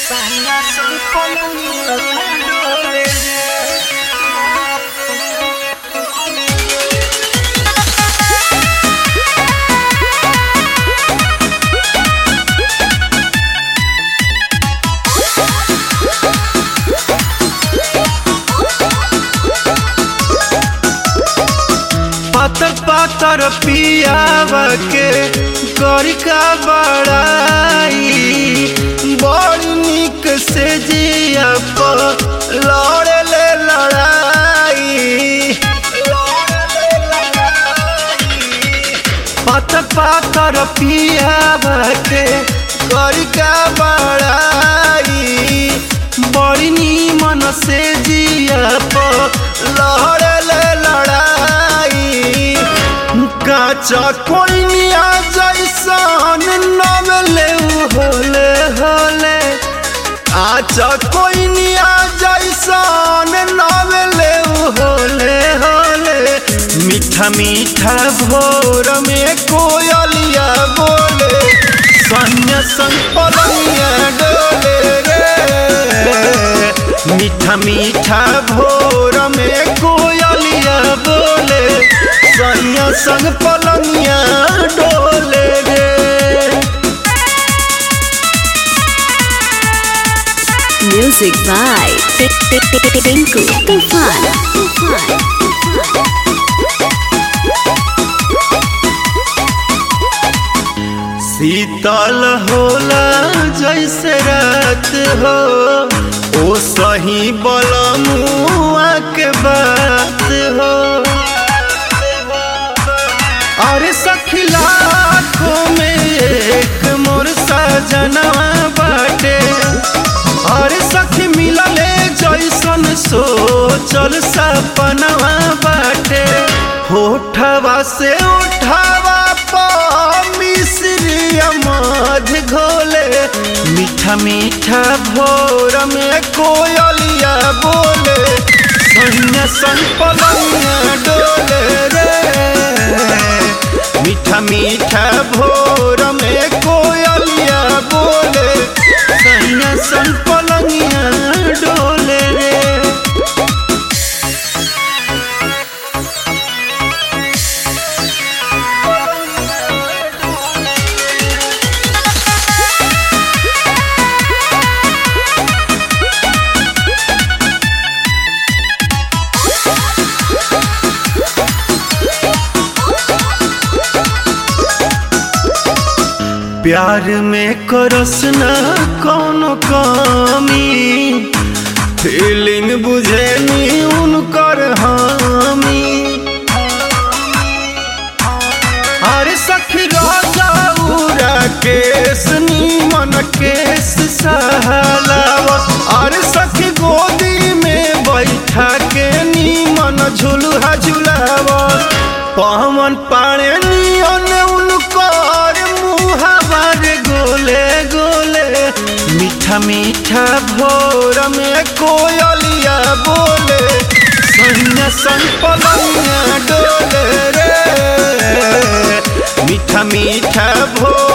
पातर पातर पियावा के गरिका बड़ाई बड़ निक से जिया पर लड़े ले लड़ाई पातर पातर पियावा के गरिका बड़ाई बड़ी निमन से जिया पर लड़े ले लड़ाई काचा कोइनिया जैसन नवले होले होले आचा कोइनिया जैसन नवले होले होले मीठा मीठा भोर में कोयलिया बोले सन्या संग पलंगिया डोले रे मीठा मीठा भोर में कोयलिया बोले सैया संग पलंगिया डोले रे Music by Tinku Tufan. शीतल होला जैसे रात हो ओ सही बलमुआ के बात हो अरे सखी लाखों में एक मोर सजनवा बाटे अरे सखी मिलले जैसन सोचल सपनवा बाटे होठवा से उठावा प मिश्री मध घोले मीठा मीठा भोर में कोयलिया बोले सैया संग पलंगिया डोले रे मीठा मीठा भोर में कोयलिया बोले सैया संग पलंगिया डोले रे प्यार में करस न कोनो कमी फीलिंग बुझेनी उनकर हामी अरे सखी राजा उरा केस नीमन केस सहलावा अरे सखी गोदी में बैठा के नीमन झुलुहा झुलावा पवन पाड़े नियन उनकर मुहावर गोले गोले मीठा मीठा भोर में कोयलिया बोले सैया संग पलंगिया डोले रे मीठा मीठा भोर